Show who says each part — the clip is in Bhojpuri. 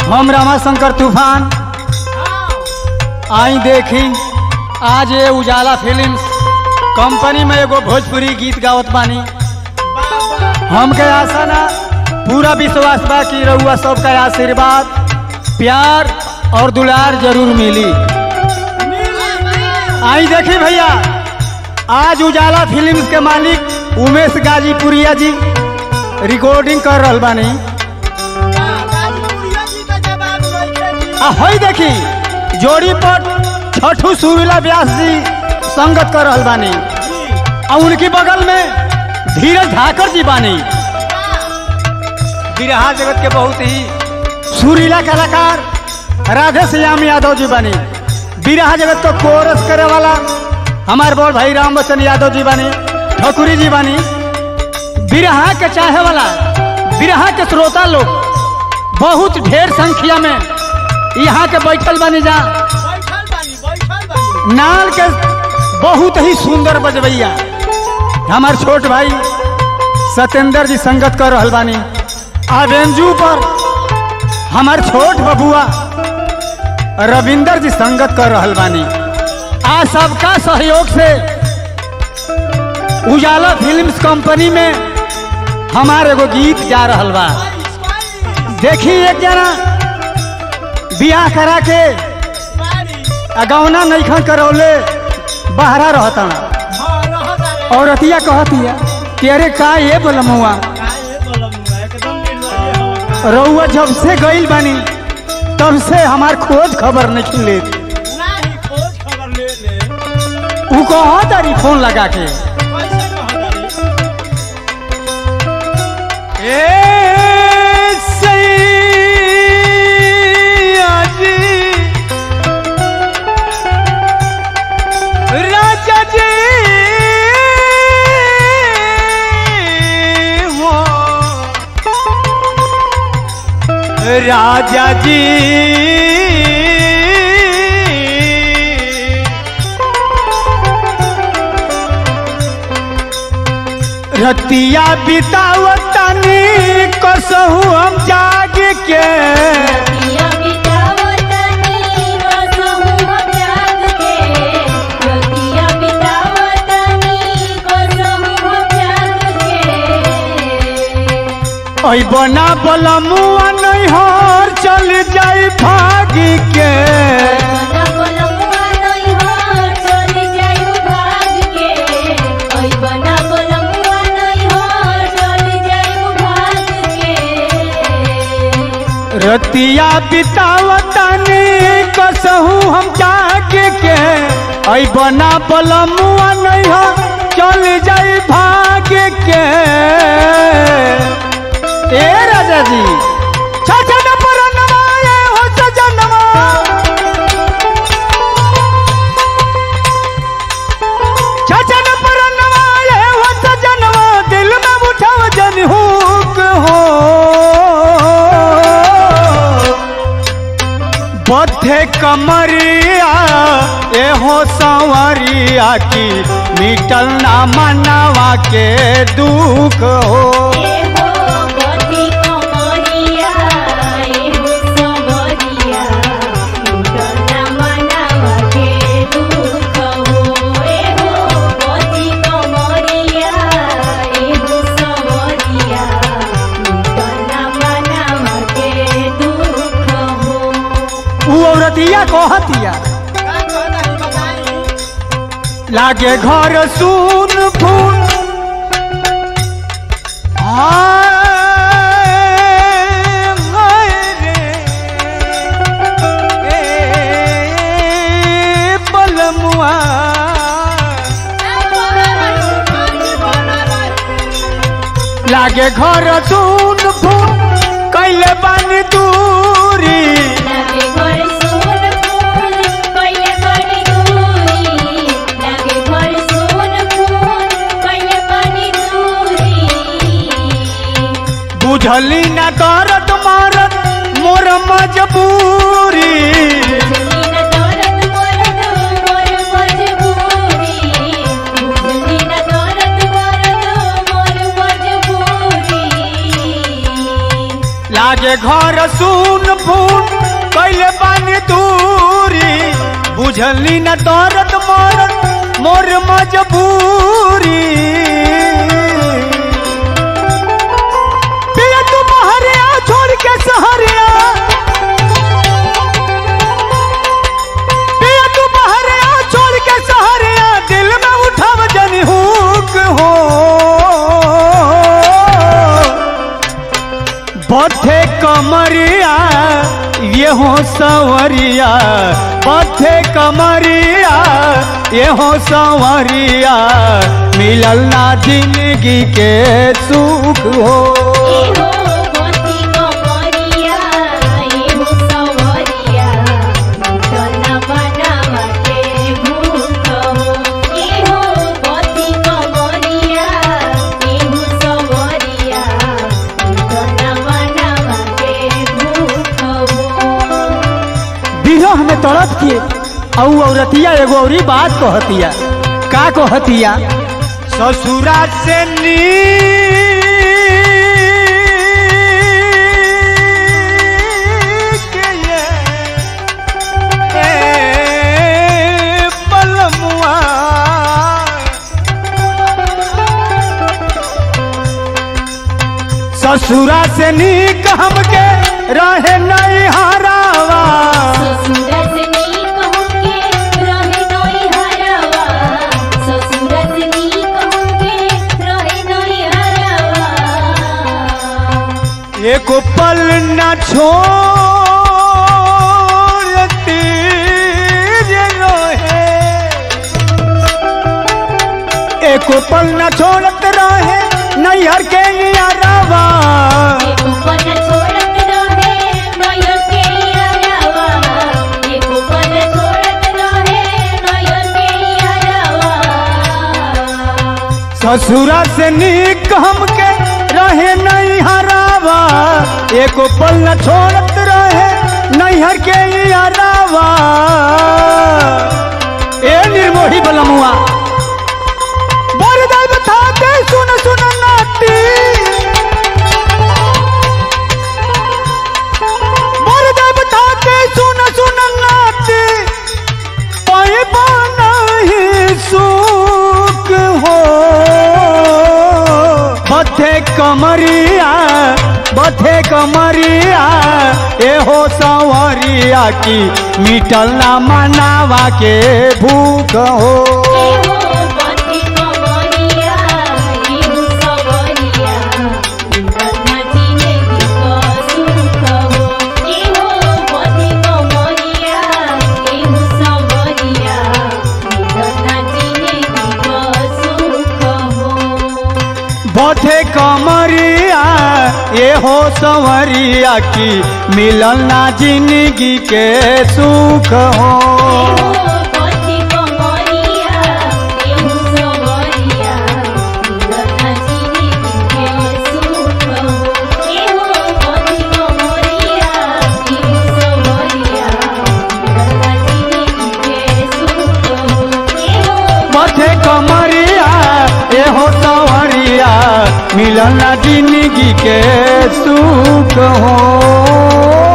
Speaker 1: हम रमाशंकर तूफान आई देखी आज ये उजाला फिल्म्स कंपनी में एगो भोजपुरी गीत गावत बानी हमके आशा ना पूरा विश्वास बा कि रउआ सबका आशीर्वाद प्यार और दुलार जरूर मिली आई देखी भैया आज उजाला फिल्म्स के मालिक उमेश गाजीपुरिया जी रिकॉर्डिंग कर रहल बानी आ हई देखी जोड़ी पर छठू सुरीला व्यास जी संगत कर रहल बानी आ उनकी बगल में धीरज धाकर जी बानी बिरहा जगत के बहुत ही सुरीला कलाकार राधे श्याम यादव जी बानी बिरहा जगत को कोरस करे वाला हमारे बड़ भाई राम बच्चन यादव जी बानी ठकुरी जी बानी बिरहा के चाहे वाला बिरहा के श्रोता लोग बहुत ढेर संख्या में यहाँ के बैठल बानी जा नाल के बहुत ही सुंदर बजबैया हमार छोट भाई सत्येंद्र जी संगत कर रहल बानी आ बेंजू पर हमार छोट बबुआ रविंदर जी संगत कर रहल बानी आ सबका सहयोग से उजाला फिल्म्स कंपनी में हमार एगो गीत जा रहल बा देखी एक जना बियाह करा के अगौना नैखन करौले बहरा रहता औरतिया कहतिया कि अरे का ये बोलमुआ रउआ जब से गईल बानी तब से हमार खोज खबर नहीं ले उ कहा तारी फोन लगा के ए सैया जी राजा जी हो राजा जी रतिया बितावतानी कसहू हम जाग के ऐ बना बलमुआ नहीं हर चल जाई भाग के रतिया बितावतानी कसहू हम जाग के ऐ बना बलमुआ नहीं हर चल जाई भाग के ए राजा जी छठन पर नवाए हो सजनवा छठन पर नवाए हो सजनवा दिल में उठाव जन हुक हो बद्धे कमरिया ए हो संवरिया की मिटल ना मनावा के दुख हो उ औरतिया कहतिया लागे घर सुन फून हाय, हाय रे, ए, बलमुआ लागे घर सुन फून कैले बानी दूरी बुझली ना दर्द मारत मोर मजबूरी लागे घर सुन फून कैले बानी दूरी बुझली न दर्द मरद मोर मजबूरी पिया तू बहरिया छोड़ के सहरिया पिया तू बहरिया छोड़ के सहरिया दिल में उठाव जनी हुक हो बथे कमरिया ये हो सवरिया बथे कमरिया ये हो सवरिया मिलल ना जिंदगी के सुख हो
Speaker 2: एहो गोती कमरिया एहो सवरिया तना बनावा के भूख हो एहो गोती कमरिया एहो सवरिया तना बनावा के भूख हो
Speaker 1: बिरह में तड़प के औ औरतिया एगो औरी बात कहतिया का कहतिया ससुरा से नीक ये ए बलमुआ ससुरा से नीक हमके रहे नहीं हरावा
Speaker 2: ससुरस नी कहूँगे रहे नई हरवा ससुरस नी कहूँगे रहे नई हरवा
Speaker 1: एक पल न छोड़ती जे रोहे एक पल न छोड़त रहे नैहर के यारवा
Speaker 2: एक पन छोड़त रहे नयर के हरवा एक पन छोड़त रहे नयर के हरवा
Speaker 1: ससुरा से नीक हमके रहे नहीं हरावा एक पल न छोड़त रहे नैहर के यारवा ए निर्मोही बलमुआ बरदाई बताते सुन सुन नाटी बरदाई बताते सुन सुन नाटी पाए नहीं सुख हो बथे कमरिया बथे कमरिया एहो संवरिया की मिटल ना मनावा के भूख हो
Speaker 2: एहो गोती कमरिया एहो सवरिया तना जिंदगी को सुख हो एहो गोती कमरिया एहो सवरिया तना जिंदगी को सुख हो
Speaker 1: बथे कमरिया एहो संवरिया की मिलल ना जिंदगी के सुख हो
Speaker 2: एहो गोती कमरिया एहो सवरिया तना जिंदगी के सुख हो एहो गोती कमरिया एहो सवरिया तना जिंदगी के सुख हो एहो
Speaker 1: बथे कमरिया एहो संवरिया मिलल ना जिंदगी के सुख हो